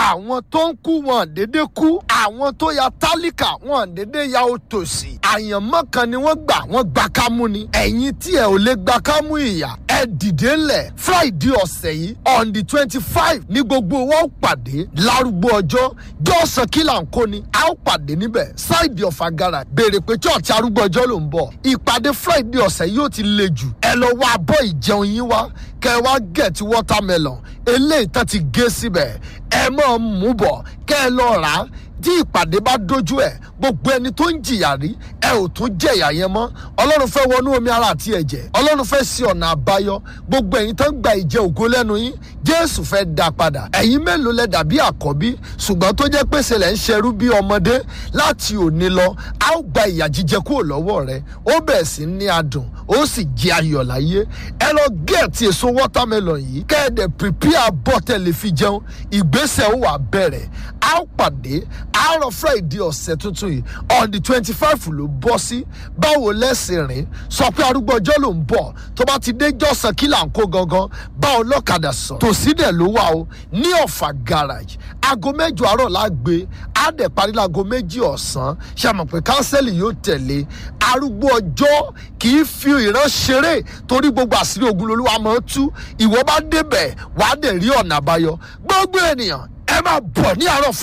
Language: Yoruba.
àwọn tó ń kú wọn dédé kú àwọn tó ya tálíkà wọn dédé ya òtòṣì àyànmọ́ kan ni wọ́n gbà wọ́n gba kámú ni ẹ̀yin tí ẹ ò lè gba kámú ìyà ẹ dìde ńlẹ̀ friday ọ̀sẹ̀ yìí on the twenty five ní gbogbo wọn ó pàdé lárúgbó ọjọ́ jọ́sàn kílà ń kó ni a ó pàdé níbẹ̀ ṣáìdì ọ̀fà gara béèrè pé church arúgbó ọjọ́ ló ń bọ̀ ìpàdé friday ọ̀sẹ̀ yóò ti le jù ẹ lọ wá abọ́ ìjẹun yín wá kẹ wá get watermelon eléyìí tán ti gé síbẹ̀ ẹ máa mú bọ̀ kẹ ẹ lọ rà á tí ìpàdé bá dojú ẹ gbogbo ẹni tó ń jìyà rí ẹ ò tún jẹyà yẹn mọ ọlọ́run fẹ́ wọnú omi ara àti ẹ̀jẹ̀ ọlọ́run fẹ́ sí ọ̀nà àbáyọ gbogbo ẹ̀yin tó ń gba ìjẹ ògo lẹ́nu yín jésù fẹ́ dá padà ẹ̀yin mélòó lẹ dàbí àkọ́bí ṣùgbọ́n tó jẹ́ pèsè lẹ́ ń ṣerú bí ọmọdé láti òní lọ a ó gba ìyà jíjẹ kúrò lọ́wọ́ rẹ ó bẹ̀ẹ̀ sí ní adùn ó sì jẹ ayọ̀ láyé ẹ lọ gẹ̀ẹ́tì èso watermelon yìí kẹ́ẹ̀dẹ̀ prepare bọ́tẹ̀lì fi jẹun ìgbésẹ̀ ó wà bẹ̀rẹ̀ a ó pàdé àárọ̀ friday ọ̀sẹ̀ tuntun yìí on the twenty five ló bọ́ sí báwo lẹ́sìn rìn sọ pé arúgbó ọjọ́ ló ń bọ̀ tó bá ti dé jọ́sàn kí là ń kó gangan bá ọlọ́kadà sọ tòsí dẹ̀ ló wà o ní ọ̀fà garage aago mẹ́jọ àárọ̀ la gbé á dẹ̀ parí láago méjì ọ̀sán ṣàmọ̀ pé kánsẹ́lì yóò tẹ̀lé arúgbó ọjọ́ kì í fi ìran ṣeré torí gbogbo àṣírí ogun lolúwa máa ń tú ìwọ bá débẹ̀ wàá dẹ̀ rí ọ̀nà àbáyọ gbogbo ènìyàn ẹ máa bọ̀ ní àárọ̀ fún